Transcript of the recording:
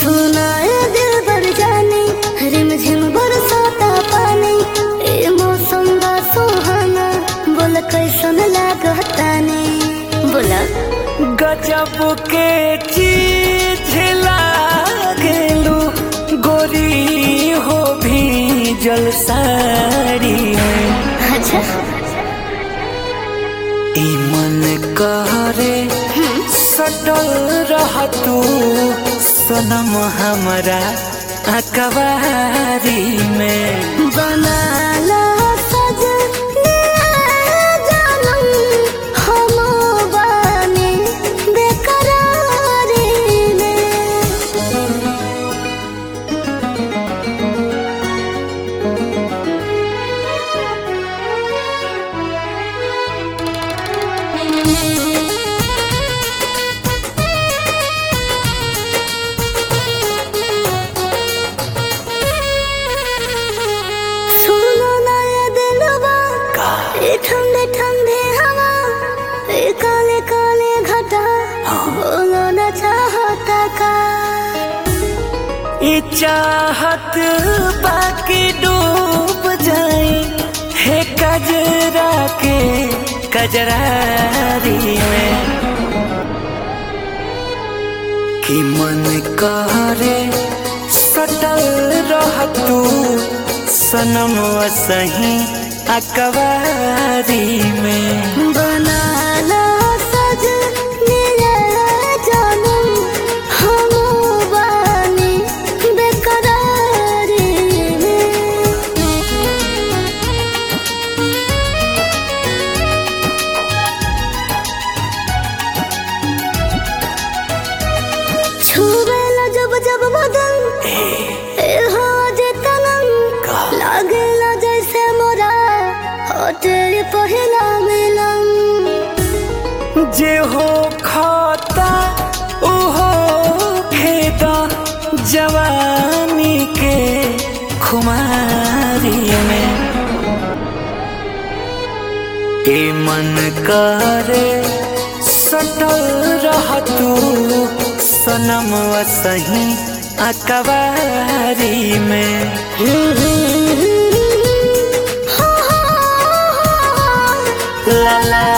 सुनाए दिल भर जाने रिम झिम बरसाता पानी ए मौसम बा सुहाना बोल कैसन लागता ने बोला गजब के चीज लागेलू गोरी हो भी जल साड़ी में अच्छा ई मन करे सटल रह तू सनम हमरा अकबारी में बना ला सजनिया जानम हम बानी बेकरारी में सुनो ना ये दिलवा ये ठंडे ठंडे हवा ये काले काले घटा बोलो ना चाहता का ई चाहत बाकी डूब जाए हे कजरा के कजरारी में कि मन करे सटल रह तू सनम सही अकबारी में बना ला सजनिया जानम हम बानी बेकरारी में छुबेला जब जब बदन ए हो जे तनम लागेला जैसे मोरा होटे पहिला मिलन जे हो खाता उहो खेता जवानी के खुमारी में ए मन करे सटल रह तू सनम सही अकबारी में ला ला